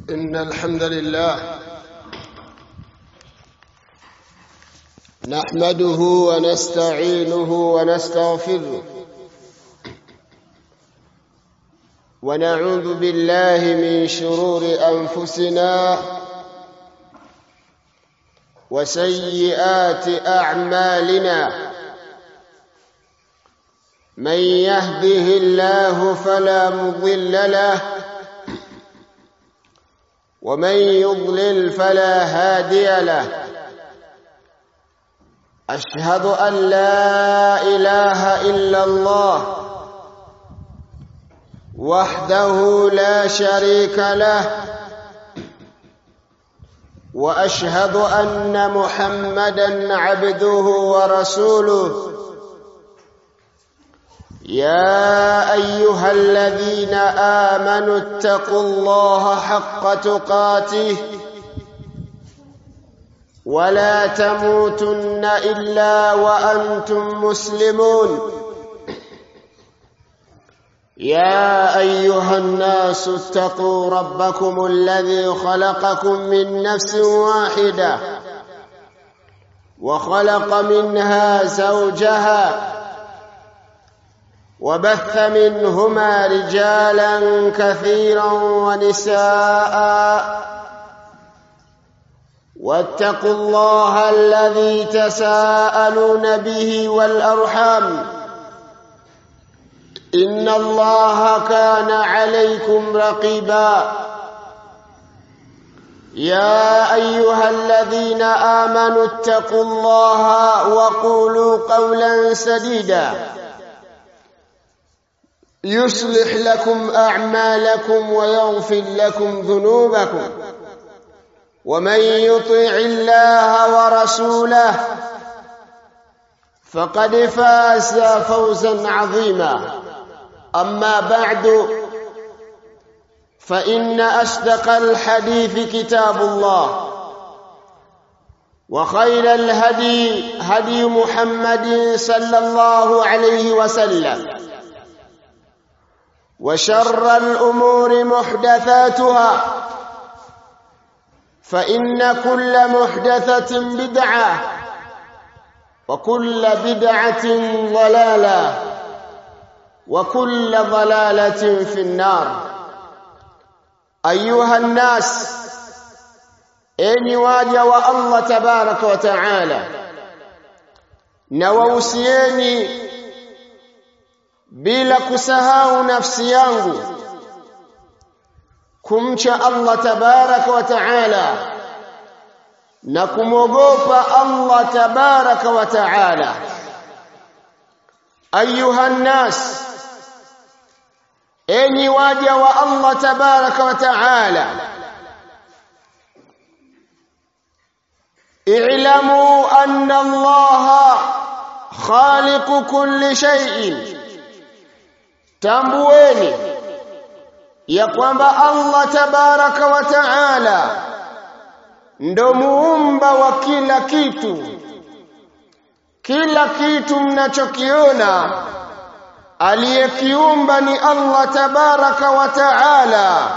إن الحمد لله نحمده ونستعينه ونستغفره ونعوذ بالله من شرور أنفسنا وسيئات أعمالنا من يهده الله فلا مضل له ومن يضلل فلا هادي له أشهد أن لا إله إلا الله وحده لا شريك له وأشهد أن محمدا عبده ورسوله يا أيها الذين آمنوا اتقوا الله حق تقاته ولا تموتن إلا وأنتم مسلمون يا أيها الناس اتقوا ربكم الذي خلقكم من نفس واحدة وخلق منها زوجها وبث منهما رجالا كثيرا ونساء واتقوا الله الذي تساءلون به والأرحام إن الله كان عليكم رقيبا يا أيها الذين آمنوا اتقوا الله وقولوا قولا سديدا يصلح لكم أعمالكم ويغفر لكم ذنوبكم ومن يطع الله ورسوله فقد فاز فوزا عظيما أما بعد فإن أصدق الحديث كتاب الله وخير الهدي هدي محمد صلى الله عليه وسلم وشر الأمور محدثاتها فإن كل محدثة بدعة وكل بدعة ضلالة وكل ضلالة في النار أيها الناس أني واجه والله تبارك وتعالى نووسيني bila kusahau nafsi yangu kumcha Allah tabaraka wa taala na kumwogopa Allah tabaraka wa taala ayuha nnas enyi waja wa Allah tabaraka wa taala اعلموا أن الله خالق كل شيء tambueni ya kwamba Allah tabaraka wa taala ndo muumba wa kila kitu kila kitu mnachokiona aliyekiumba ni Allah tabaraka wa taala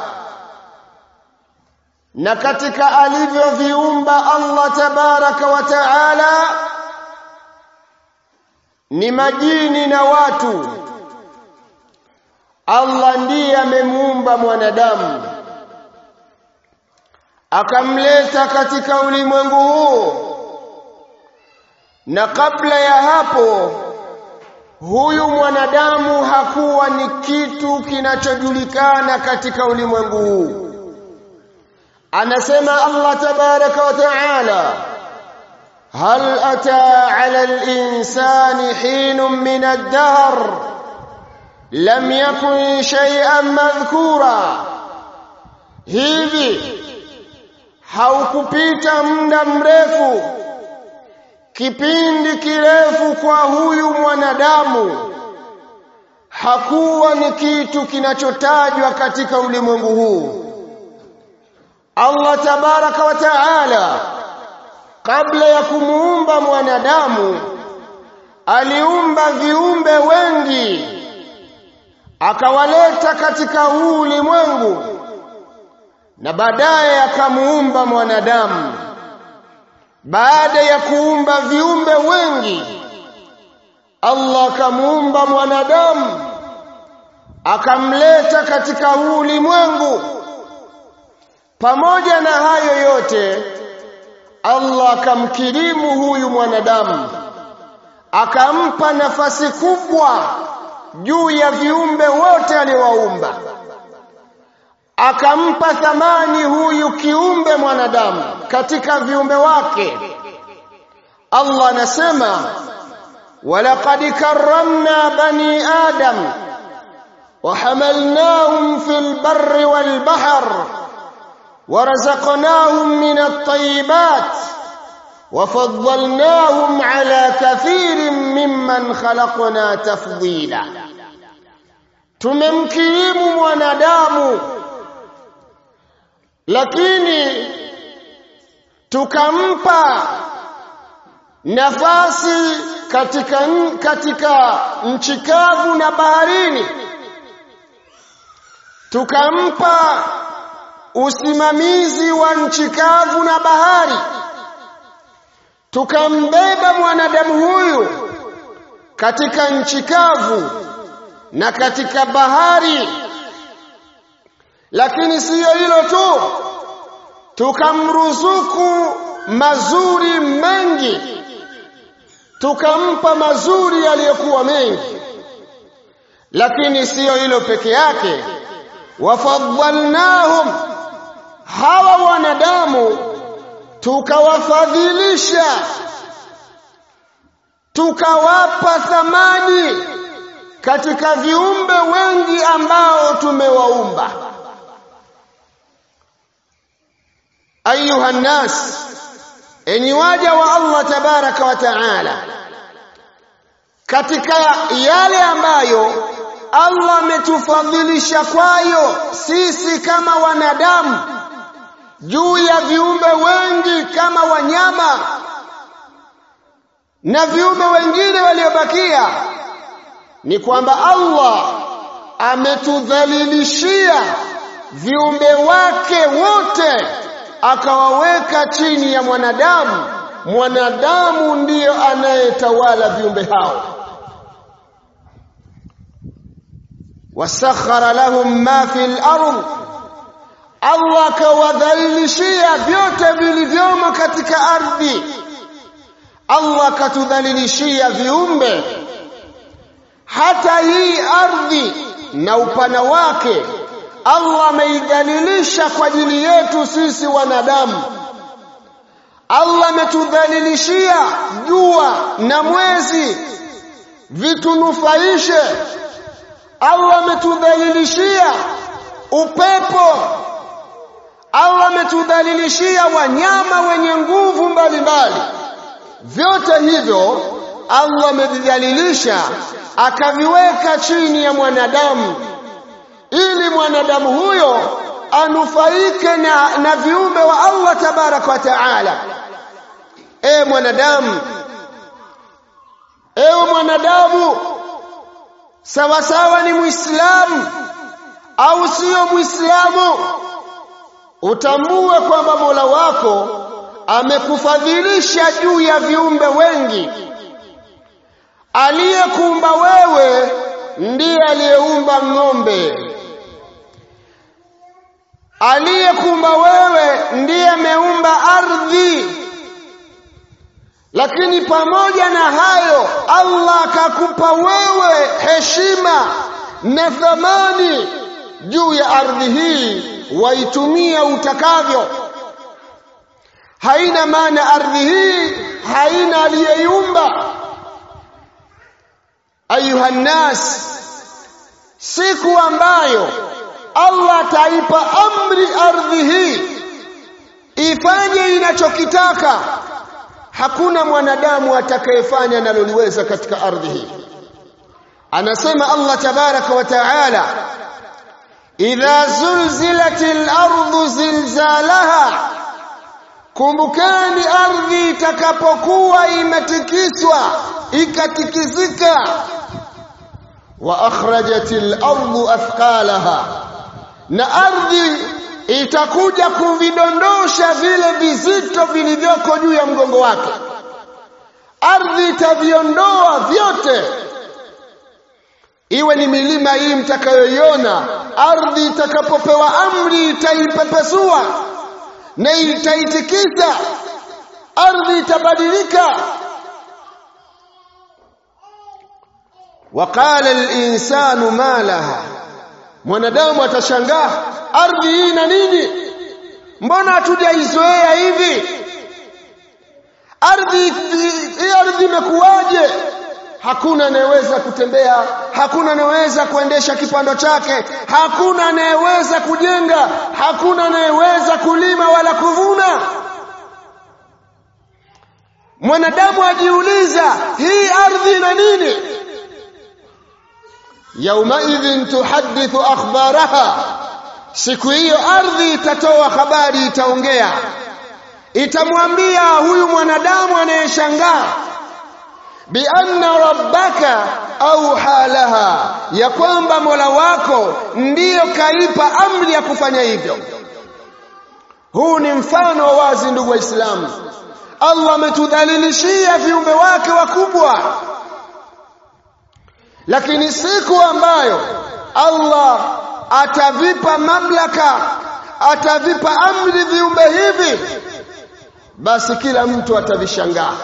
na katika alivyoviumba Allah tabaraka wa taala ni majini na watu Allah ndiye amemuumba mwanadamu akamleta katika ulimwengu huu na kabla ya hapo huyu mwanadamu hakuwa ni kitu kinachojulikana katika ulimwengu huu anasema Allah tabaraka wa taala hal ata ala al-insani hinun min ad-dahr lam yakun shay'an madhkura hivi haukupita muda mrefu kipindi kirefu kwa huyu mwanadamu hakuwa ni kitu kinachotajwa katika ulimwengu huu Allah tabaraka wa taala kabla ya kumuumba mwanadamu aliumba viumbe wengi akawaleta katika huu ulimwengu na baadaye akamuumba mwanadamu baada ya kuumba viumbe wengi Allah akamuumba mwanadamu akamleta katika huu ulimwengu pamoja na hayo yote Allah akamkirimu huyu mwanadamu akampa nafasi kubwa juu ya viumbe wote aliowaumba akampa thamani huyu kiumbe mwanadamu katika viumbe wake Allah anasema walaqad karramna bani adam وحملناهم في البر والبحر ورزقناهم من الطيبات وفضلناهم على كثير ممن خلقنا تفضيلا tumemkirimu mwanadamu lakini tukampa nafasi katika katika nchi kavu na baharini tukampa usimamizi wa nchi kavu na bahari tukambeba mwanadamu huyu katika nchi kavu na katika bahari lakini siyo hilo tu tukamruzuku mazuri mengi tukampa mazuri yaliyokuwa mengi lakini siyo hilo peke yake wafadhalnahum hawa wanadamu tukawafadhilisha tukawapa thamani katika viumbe wengi ambao tumewaumba ayuha nnas enyi waja wa Allah tabaraka wa taala katika yale ambayo Allah ametufadhilisha kwayo sisi kama wanadamu juu ya viumbe wengi kama wanyama na viumbe wengine waliobakia ni kwamba Allah ametudhalilishia viumbe wake wote akawaweka chini ya mwanadamu mwanadamu ndiyo anayetawala viumbe hao wasakhara lahum ma fil ardh Allah akawadhalilishia vyote vilivyomo katika ardhi Allah akatudhalilishia viumbe hata hii ardhi na upana wake Allah ameidhalilisha kwa ajili yetu sisi wanadamu Allah ametudhalilishia jua na mwezi vitunufaishe Allah ametudhalilishia upepo Allah ametudhalilishia wanyama wenye nguvu mbalimbali vyote hivyo Allah amevidhalilisha akaviweka chini ya mwanadamu ili mwanadamu huyo anufaike na, na viumbe wa Allah tabaraka wa taala e mwanadamu ewe mwanadamu sawa sawa ni muislamu au sio muislamu utambue kwamba Mola wako amekufadhilisha juu ya viumbe wengi aliyekuumba wewe ndiye aliyeumba ng'ombe aliyekuumba wewe ndiye ameumba ardhi lakini pamoja na hayo Allah akakupa wewe heshima na thamani juu ya ardhi hii waitumia utakavyo haina maana ardhi hii haina aliyeiumba ayuha nnas siku ambayo Allah ataipa amri ardhi hii ifanye inachokitaka hakuna mwanadamu atakayefanya analoliweza katika ardhi hii anasema Allah tabaraka wa taala idha zulzilatil ardu zilzalaha kumbukeni ardhi itakapokuwa imetikiswa ikatikizika wa akhrajatil ardu athqalaha na ardhi itakuja kuvidondosha vile vizito vilivyoko juu ya mgongo wake ardhi itaviondoa vyote iwe ni milima hii mtakayoiona ardhi itakapopewa amri itaipepesua na itaitikisa ardhi itabadilika waqala al-insanu ma laha mwanadamu atashangaa ardhi hii na nini mbona hatujaizoea hivi ardhi hii ardhi imekuwaje hakuna anayeweza kutembea hakuna anayeweza kuendesha kipando chake hakuna anayeweza kujenga hakuna anayeweza kulima wala kuvuna mwanadamu ajiuliza hii ardhi na nini yaumaidhin tuhaddithu akhbaraha siku hiyo ardhi itatoa habari itaongea itamwambia huyu mwanadamu anayeshangaa bianna rabbaka auha laha ya kwamba mola wako ndiyo kaipa amri ya kufanya hivyo huu ni mfano wa wazi ndugu waislamu allah ametudhalilishia viumbe wake wakubwa lakini siku ambayo allah atavipa mamlaka atavipa amri viumbe hivi basi kila mtu atavishangaa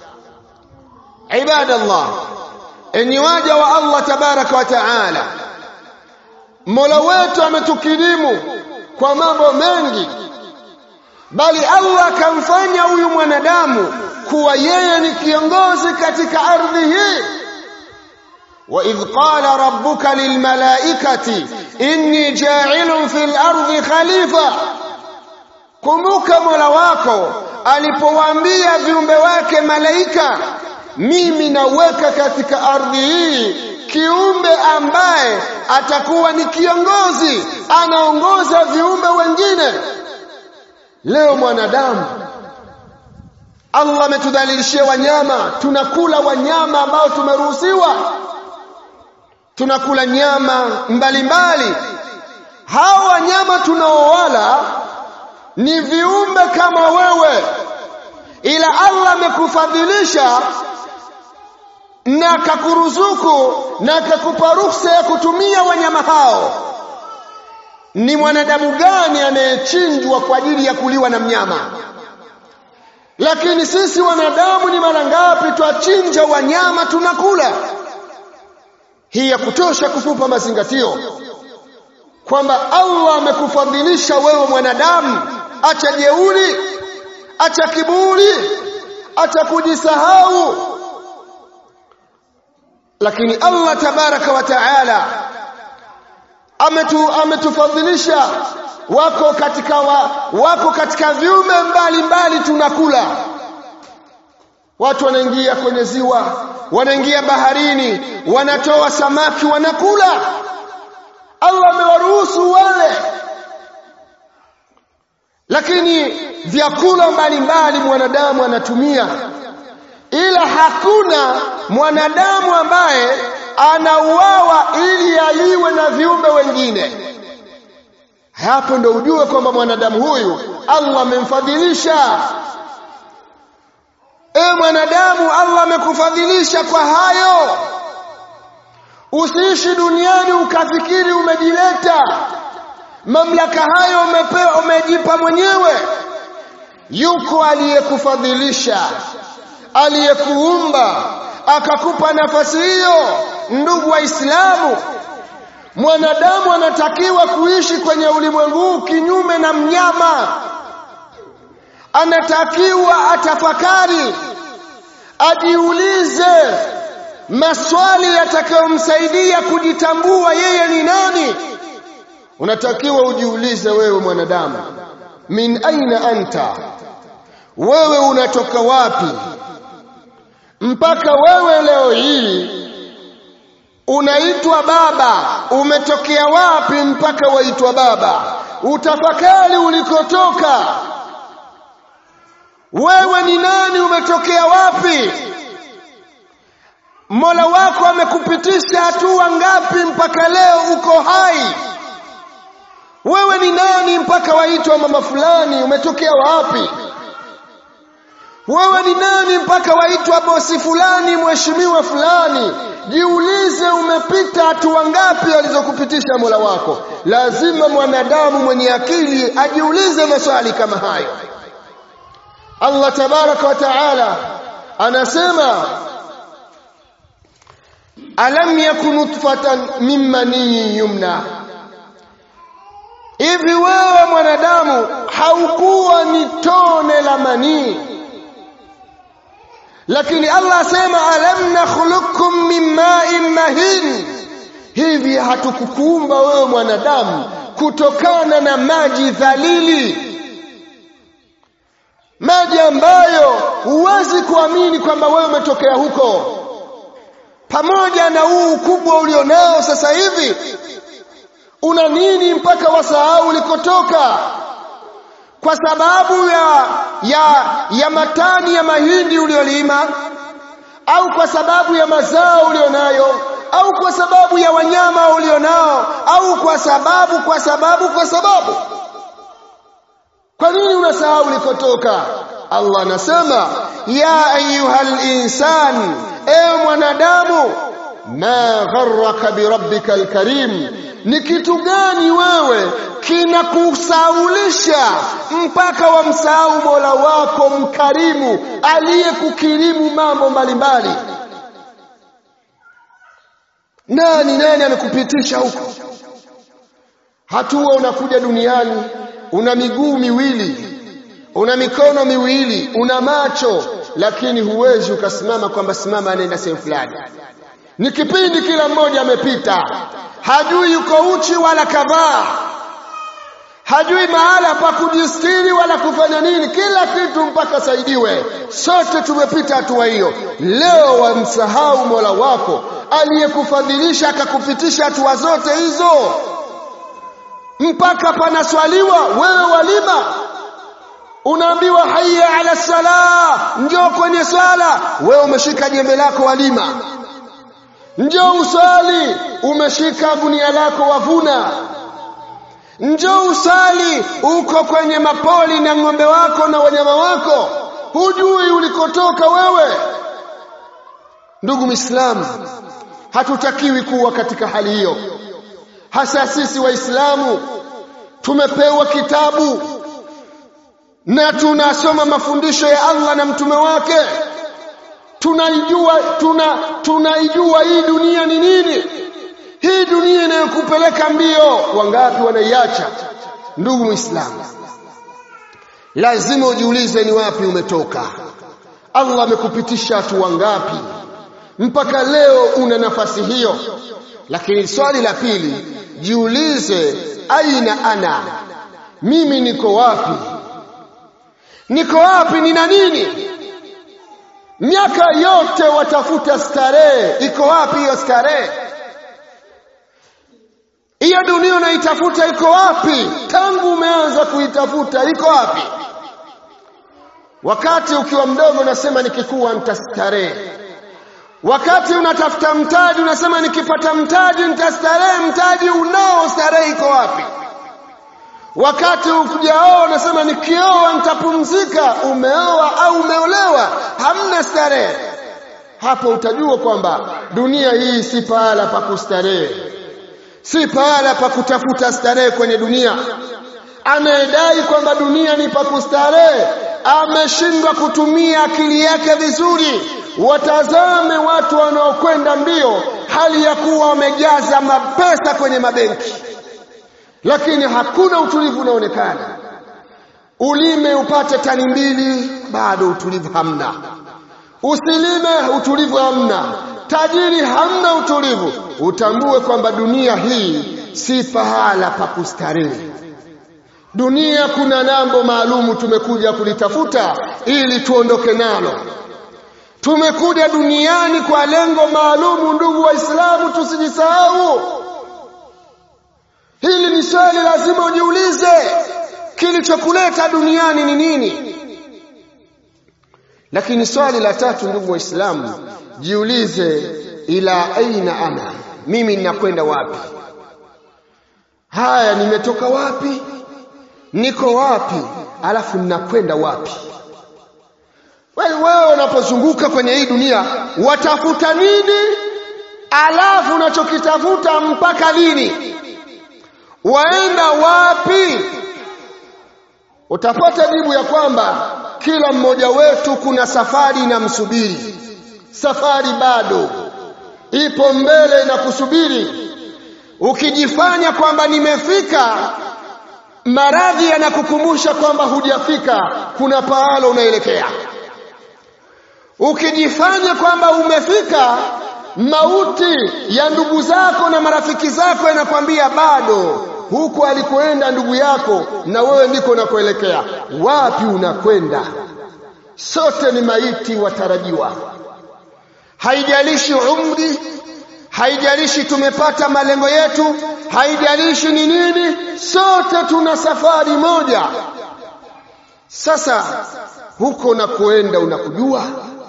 ibadallah enyi waja wa Allah tabaraka wa taala Mola wetu ametukirimu kwa mambo mengi bali Allah akamfanya huyu mwanadamu kuwa yeye ni kiongozi katika ardhi hii وإذ قال ربك للملائكة إني جاعل في الأرض خليفة kumbuka mola wako alipowaambia viumbe wake malaika mimi naweka katika ardhi hii kiumbe ambaye atakuwa ni kiongozi anaongoza viumbe wengine leo mwanadamu Allah ametudhalilishia wanyama tunakula wanyama ambao tumeruhusiwa tunakula nyama mbalimbali hawa wanyama tunaowala ni viumbe kama wewe ila Allah amekufadhilisha na akakuruzuku na akakupa ruhusa ya kutumia wanyama hao ni mwanadamu gani anayechinjwa kwa ajili ya kuliwa na mnyama lakini sisi wanadamu ni mara ngapi twachinja wanyama tunakula hii ya kutosha kukupa mazingatio kwamba Allah amekufadhilisha wewe mwanadamu acha jeuri acha kiburi acha kujisahau lakini Allah tabaraka wa taala ametu ametufadhilisha wako katika wa, wako katika viumbe mbalimbali tunakula watu wanaingia kwenye ziwa wanaingia baharini wanatoa samaki wanakula Allah amewaruhusu wale lakini vyakula mbalimbali mwanadamu anatumia ila hakuna mwanadamu ambaye anauawa ili aliwe na viumbe wengine hapo ndo ujue kwamba mwanadamu huyu Allah amemfadhilisha e mwanadamu Allah amekufadhilisha kwa hayo usiishi duniani ukafikiri umejileta mamlaka hayo umepewa umejipa mwenyewe yuko aliyekufadhilisha aliyekuumba akakupa nafasi hiyo ndugu waislamu mwanadamu anatakiwa kuishi kwenye ulimwengu kinyume na mnyama anatakiwa atafakari ajiulize maswali yatakayomsaidia kujitambua yeye ni nani unatakiwa ujiulize wewe mwanadamu min aina anta wewe unatoka wapi mpaka wewe leo hii unaitwa baba umetokea wapi mpaka waitwa baba utafakari ulikotoka wewe ni nani umetokea wapi Mola wako amekupitisha hatua ngapi mpaka leo uko hai wewe ni nani mpaka waitwa mama fulani umetokea wapi wewe ni nani mpaka waitwa bosi fulani mheshimiwa fulani jiulize umepita hatua ngapi alizokupitisha mola wako lazima mwanadamu mwenye akili ajiulize maswali kama hayo allah tabaraka wa taala anasema alam yakun nutfatan min maniyin yumna hivi wewe mwanadamu haukuwa ni tone la manii lakini Allah asema alam nakhluqukum min ma'in mahin hivi hatukukuumba wewe mwanadamu kutokana na maji dhalili maji ambayo huwezi kuamini kwamba wewe umetokea huko pamoja na huu ukubwa ulionao sasa hivi una nini mpaka wasahau ulikotoka kwa sababu ya ya ya matani ya mahindi uliolima au kwa sababu ya mazao ulionayo au kwa sababu ya wanyama ulionao au kwa sababu kwa sababu kwa sababu kwa nini unasahau ulikotoka Allah anasema ya ayyuhal insan ewe mwanadamu ma gharraka birabbika alkarim ni kitu gani wewe kinakusaulisha mpaka wamsahau Mola wako mkarimu aliyekukirimu mambo mbalimbali nani nani amekupitisha huko hatua unakuja duniani una miguu miwili una mikono miwili una macho lakini huwezi ukasimama kwamba simama anaenda sehemu fulani ni kipindi kila mmoja amepita hajui yuko uchi wala kavaa hajui mahala pa kujistiri wala kufanya nini kila kitu mpaka saidiwe sote tumepita hatua hiyo leo wamsahau mola wako aliyekufadhilisha akakupitisha hatua zote hizo mpaka panaswaliwa wewe walima unaambiwa hayya ala sala njoo kwenye swala wewe umeshika jembe lako walima njoo usali umeshika gunia lako wavuna njoo usali uko kwenye mapoli na ng'ombe wako na wanyama wako hujui ulikotoka wewe ndugu Muislamu hatutakiwi kuwa katika hali hiyo hasa sisi waislamu tumepewa kitabu na tunasoma mafundisho ya Allah na mtume wake tunaijua tuna tunaijua hii dunia ni nini hii dunia inayokupeleka mbio wangapi wanaiacha ndugu muislamu lazima ujiulize ni wapi umetoka Allah amekupitisha hatua ngapi mpaka leo una nafasi hiyo lakini swali la pili jiulize aina ana mimi niko wapi niko wapi nina nini miaka yote watafuta starehe iko wapi hiyo starehe hiyo dunia unaitafuta iko wapi tangu umeanza kuitafuta iko wapi wakati ukiwa mdogo unasema nikikuwa nitastarehe wakati unatafuta mtaji unasema nikipata mtaji nitastarehe mtaji unao starehe iko wapi wakati ukujaoa unasema nikioa nitapumzika umeoa au umeolewa hamna starehe hapo utajua kwamba dunia hii si pahala pa kustarehe si pahala pa kutafuta starehe kwenye dunia anayedai kwamba dunia ni pa kustarehe ameshindwa kutumia akili yake vizuri watazame watu wanaokwenda mbio hali ya kuwa wamejaza mapesa kwenye mabenki lakini hakuna utulivu unaonekana ulime upate tani mbili bado utulivu hamna usilime utulivu hamna tajiri hamna utulivu utambue kwamba dunia hii si pahala pa kustarehe dunia kuna nambo maalumu tumekuja kulitafuta ili tuondoke nalo tumekuja duniani kwa lengo maalumu ndugu waislamu tusijisahau hili ni swali lazima ujiulize kilichokuleta duniani ni nini lakini swali la tatu ndugu waislamu jiulize ila aina ana mimi ninakwenda wapi haya nimetoka wapi niko wapi alafu ninakwenda wapi wewe unapozunguka kwenye hii dunia watafuta nini alafu unachokitafuta mpaka lini waenda wapi utapata jibu ya kwamba kila mmoja wetu kuna safari inamsubiri safari bado ipo mbele na kusubiri ukijifanya kwamba nimefika maradhi yanakukumbusha kwamba hujafika kuna pahala unaelekea ukijifanya kwamba umefika mauti ya ndugu zako na marafiki zako yanakwambia bado huko alikoenda ndugu yako na wewe ndiko unakoelekea wapi unakwenda sote ni maiti watarajiwa haijalishi umri haijalishi tumepata malengo yetu haijalishi ni nini sote tuna safari moja sasa huko unakoenda unakujua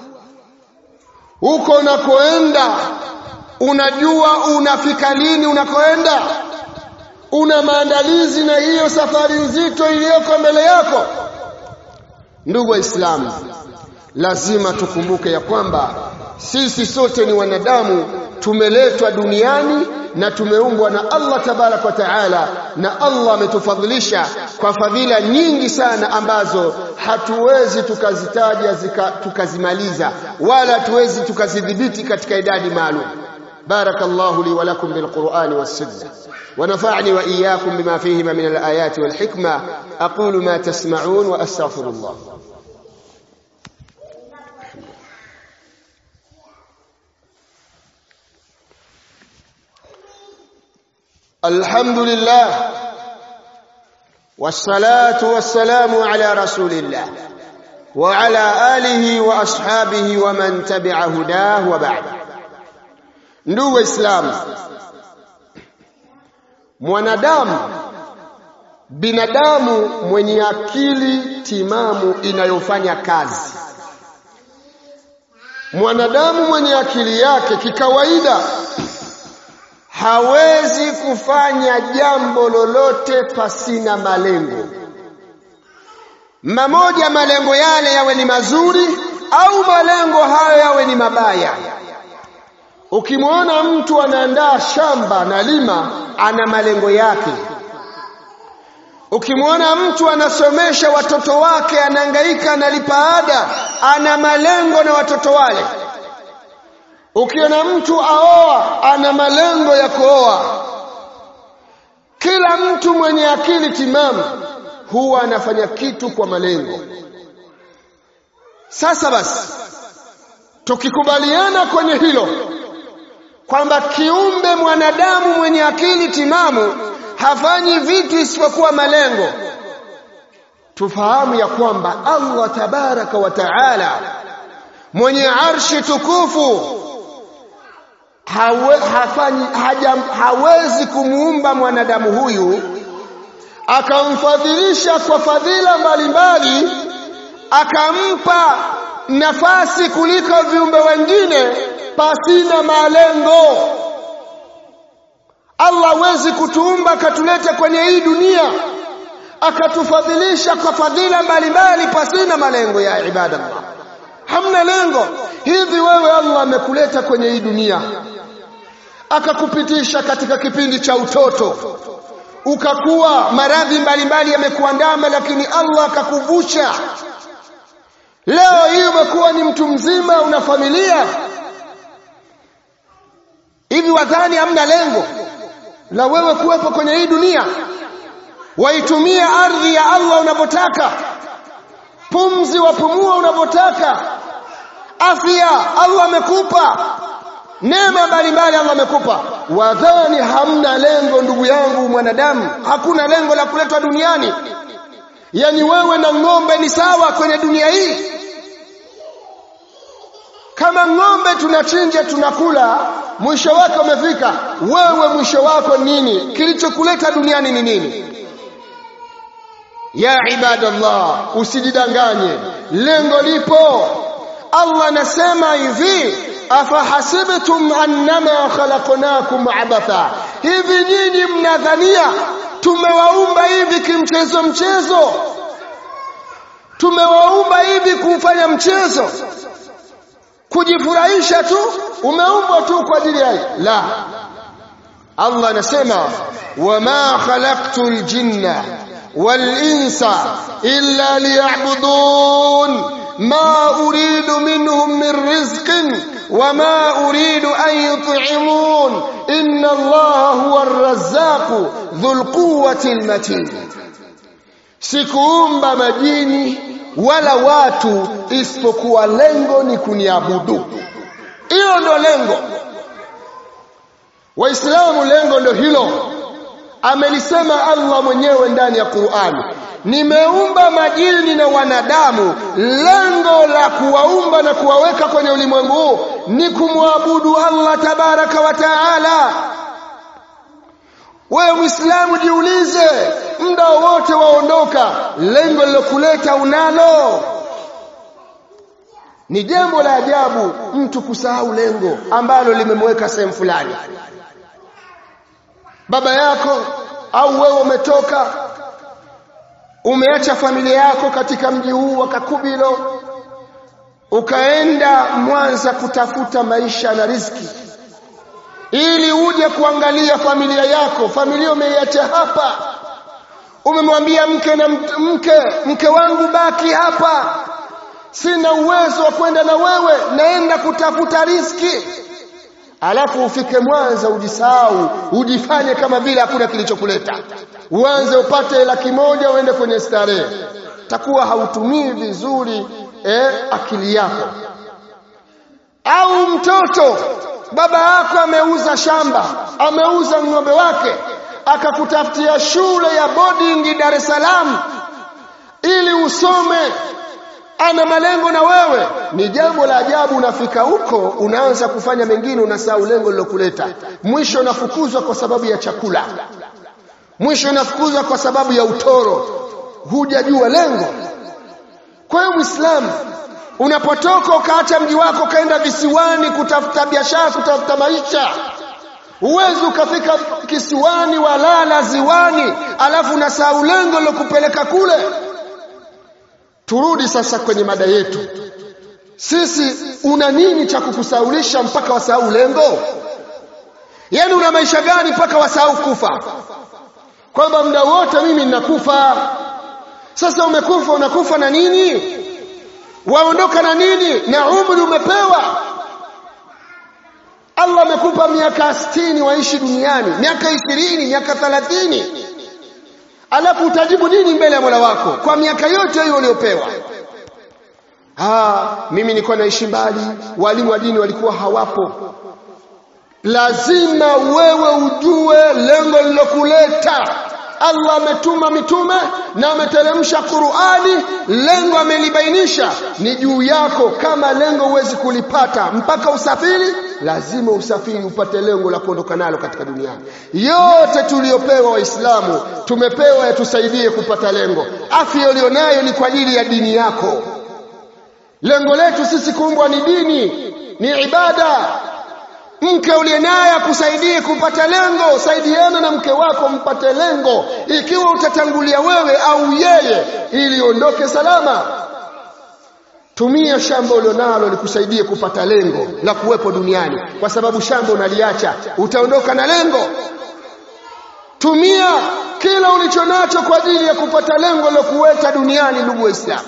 huko unakoenda unajua unafika lini unakoenda una maandalizi na hiyo safari nzito iliyoko mbele yako ndugu waislamu lazima tukumbuke ya kwamba sisi sote ni wanadamu tumeletwa duniani na tumeumbwa na Allah tabarak wa taala na Allah ametufadhilisha kwa fadhila nyingi sana ambazo hatuwezi tukazitaja zika, tukazimaliza wala hatuwezi tukazidhibiti katika idadi maalum بارك الله لي ولكم بالقرآن والسنة ونفعني وإياكم بما فيهما من الآيات والحكمة أقول ما تسمعون وأستغفر الله الحمد لله والصلاة والسلام على رسول الله وعلى آله وأصحابه ومن تبع هداه وبعد ndugu waislamu mwanadamu binadamu mwenye akili timamu inayofanya kazi mwanadamu mwenye akili yake kikawaida hawezi kufanya jambo lolote pasina malengo mamoja malengo yale yawe ni mazuri au malengo hayo yawe ni mabaya ukimwona mtu anaandaa shamba na lima ana malengo yake ukimwona mtu anasomesha watoto wake anahangaika analipa ada ana malengo na watoto wale ukiona mtu aoa ana malengo ya kuoa kila mtu mwenye akili timamu huwa anafanya kitu kwa malengo sasa basi tukikubaliana kwenye hilo kwamba kiumbe mwanadamu mwenye akili timamu hafanyi vitu isipokuwa malengo tufahamu ya kwamba Allah tabaraka wa taala mwenye arshi tukufu hawe, hafanyi, haja, hawezi kumuumba mwanadamu huyu akamfadhilisha kwa fadhila mbalimbali akampa nafasi kuliko viumbe wengine pasina malengo Allah hawezi kutuumba akatuleta kwenye hii dunia akatufadhilisha kwa fadhila mbalimbali pasina malengo ya ibadallah hamna lengo hivi wewe Allah amekuleta kwenye hii dunia akakupitisha katika kipindi cha utoto ukakuwa maradhi mbalimbali yamekuandama lakini Allah akakuvusha leo hii umekuwa ni mtu mzima una familia hivi wadhani hamna lengo la wewe kuwepo kwenye hii dunia waitumia ardhi ya Allah unavyotaka pumzi wapumua unavyotaka afya Allah amekupa neema mbalimbali Allah amekupa wadhani hamna lengo ndugu yangu mwanadamu hakuna lengo la kuletwa duniani yani wewe na ng'ombe ni sawa kwenye dunia hii kama ng'ombe tunachinja tunakula mwisho wake umefika wewe mwisho wako nini kilichokuleta duniani ni nini ya ibadallah usijidanganye lengo lipo Allah anasema hivi afahasibtum annama khalaqnakum abatha hivi nyinyi mnadhania tumewaumba hivi kimchezo mchezo tumewaumba hivi kufanya mchezo kujifurahisha tu umeumbwa tu kwa ajili ya la Allah anasema wama khalaqtul jinna wal insa illa liya'budun ma uridu minhum min rizqin wama uridu an yut'imun inna Allaha huwa ar-razzaq dhul quwwati al-matin sikuumba majini wala watu isipokuwa lengo ni kuniabudu hilo ndo lengo waislamu lengo ndo hilo amelisema Allah mwenyewe ndani ya Qur'ani nimeumba majini na wanadamu lengo la kuwaumba na kuwaweka kwenye ulimwengu huu ni kumwabudu Allah tabaraka wa taala wewe muislamu jiulize muda wote waondoka lengo lilokuleta unalo ni jambo la ajabu mtu kusahau lengo ambalo limemweka sehemu fulani baba yako au wewe umetoka umeacha familia yako katika mji huu wa Kakubilo ukaenda Mwanza kutafuta maisha na riziki ili uje kuangalia familia yako familia umeiacha hapa umemwambia mke na mke mke wangu baki hapa sina uwezo wa kwenda na wewe naenda kutafuta riski alafu ufike Mwanza ujisahau ujifanye kama vile hakuna kilichokuleta uanze upate laki moja uende kwenye starehe takuwa hautumii vizuri eh, akili yako au mtoto baba yako ameuza shamba ameuza ng'ombe wake akakutafutia shule ya boarding Dar es Salaam ili usome ana malengo na wewe ni jambo la ajabu unafika huko unaanza kufanya mengine unasahau lengo lilokuleta mwisho unafukuzwa kwa sababu ya chakula mwisho unafukuzwa kwa sababu ya utoro hujajua lengo kwa hiyo muislamu unapotoka ukaacha mji wako ukaenda visiwani kutafuta biashara kutafuta maisha uwezi ukafika kisiwani walala ziwani alafu unasahau lengo lilokupeleka kule turudi sasa kwenye mada yetu sisi una nini cha kukusaulisha mpaka wasahau lengo yaani una maisha gani mpaka wasahau kufa kwamba muda wote mimi ninakufa sasa umekufa unakufa na nini waondoka na nini na umri umepewa Allah amekupa miaka 60 waishi duniani miaka 20 miaka 30 alafu utajibu nini mbele ya Mola wako kwa miaka yote hiyo uliopewa ah mimi nilikuwa naishi mbali walimu wa dini walikuwa hawapo lazima wewe ujue lengo lilokuleta Allah ametuma mitume na ameteremsha Qur'ani lengo amelibainisha ni juu yako kama lengo huwezi kulipata mpaka usafiri lazima usafiri upate lengo la kuondoka nalo katika duniani yote tuliyopewa waislamu tumepewa yatusaidie kupata lengo afya ulionayo ni kwa ajili ya dini yako lengo letu sisi kuumbwa ni dini ni ibada mke uliye naye akusaidie kupata lengo saidiana na mke wako mpate lengo ikiwa utatangulia wewe au yeye ili ondoke salama tumia shamba ulionalo likusaidie kupata lengo la kuwepo duniani kwa sababu shamba unaliacha utaondoka na lengo tumia kila ulichonacho kwa ajili ya kupata lengo la kuweka duniani ndugu waislamu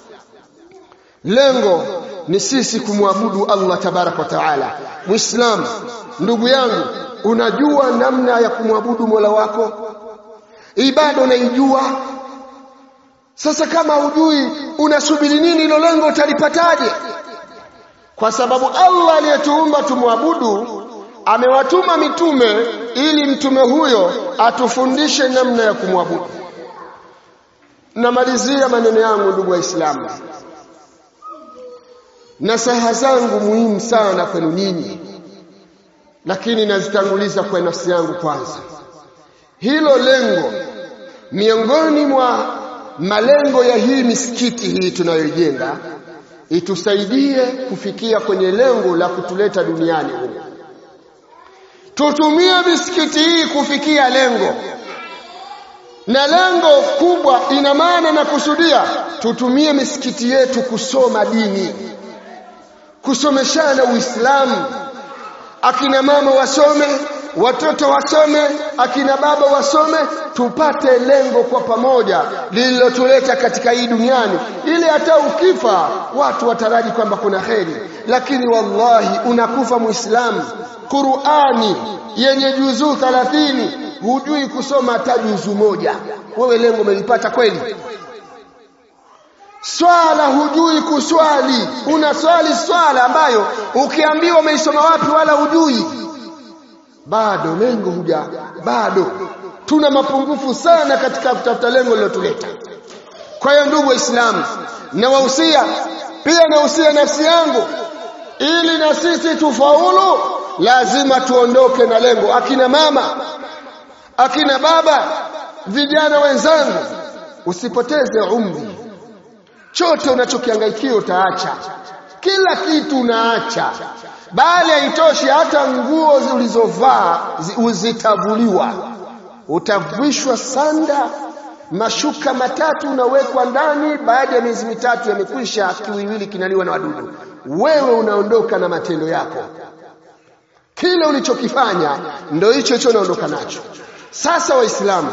lengo ni sisi kumwabudu Allah tabarak wa taala muislam ndugu yangu unajua namna ya kumwabudu Mola wako ibada unaijua sasa kama hujui unasubiri nini hilo lengo utalipataje kwa sababu Allah aliyetuumba tumwabudu amewatuma mitume ili mtume huyo atufundishe namna ya kumwabudu namalizia maneno yangu ndugu waislamu nasaha zangu muhimu sana kwenu nyinyi lakini nazitanguliza kwa nafsi yangu kwanza hilo lengo miongoni mwa malengo ya hii misikiti hii tunayoijenga itusaidie kufikia kwenye lengo la kutuleta duniani humu tutumie misikiti hii kufikia lengo na lengo kubwa ina maana na kusudia tutumie misikiti yetu kusoma dini kusomeshana uislamu akina mama wasome watoto wasome akina baba wasome tupate lengo kwa pamoja lililotuleta katika hii duniani ili hata ukifa watu wataraji kwamba kuna kheri lakini wallahi unakufa muislamu Qur'ani yenye juzuu 30 hujui kusoma hata juzuu moja wewe lengo umelipata kweli swala hujui kuswali unaswali swala ambayo ukiambiwa umeisoma wapi wala hujui bado lengo huja bado tuna mapungufu sana katika kutafuta lengo lilotuleta kwa hiyo ndugu waislamu nawahusia pia nahusia nafsi yangu ili na sisi tufaulu lazima tuondoke na lengo akina mama akina baba vijana wenzangu usipoteze umri chote unachokihangaikia utaacha kila kitu unaacha bali haitoshi hata nguo ulizovaa zitavuliwa utavishwa sanda mashuka matatu unawekwa ndani baada ya miezi mitatu yamekwisha kiwiwili kinaliwa na wadudu wewe unaondoka na matendo yako kile ulichokifanya ndio hicho hicho unaondoka nacho sasa waislamu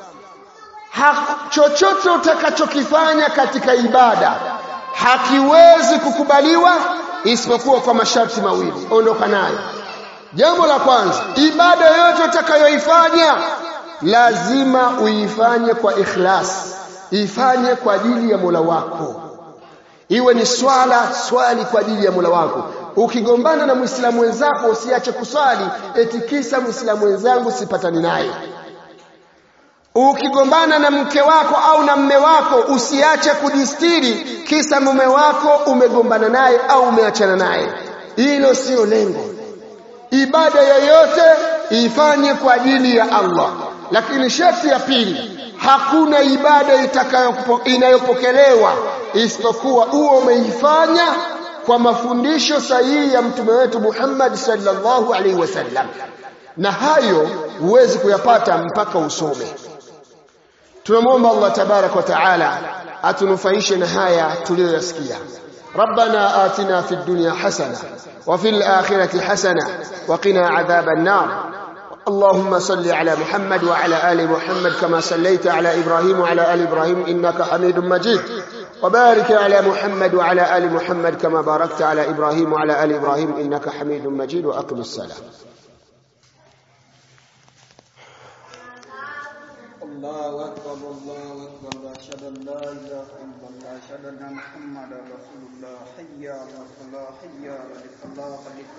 chochote utakachokifanya katika ibada hakiwezi kukubaliwa isipokuwa kwa masharti mawili ondoka nayo jambo la kwanza ibada yoyote utakayoifanya lazima uifanye kwa ikhlas ifanye kwa ajili ya Mola wako iwe ni swala swali kwa ajili ya Mola wako ukigombana na muislamu wenzako usiache kuswali eti kisa muislamu wenzangu sipatani naye ukigombana na mke wako au na mme wako usiache kujistiri kisa mume wako umegombana naye au umeachana naye hilo sio lengo ibada yoyote ifanye kwa ajili ya Allah lakini sharti ya pili hakuna ibada inayopokelewa isipokuwa uwe umeifanya kwa mafundisho sahihi ya mtume wetu Muhammad sallallahu alaihi wasallam na hayo huwezi kuyapata mpaka usome tunamwomba Allah tabarak wa taala atunufaishe na haya tuliyoyasikia ربنا آتنا في الدنيا حسنة وفي الآخرة حسنة وقنا عذاب النار اللهم صل على محمد وعلى آل محمد كما صليت على إبراهيم وعلى آل إبراهيم إنك حميد مجيد وبارك على محمد وعلى آل محمد كما باركت على إبراهيم وعلى آل إبراهيم إنك حميد مجيد وأقم السلام الله أكبر الله أكبر أشهد أن لا إله إلا الله أشهد أن محمدا رسول الله حي على الصلاة حي على الفلاح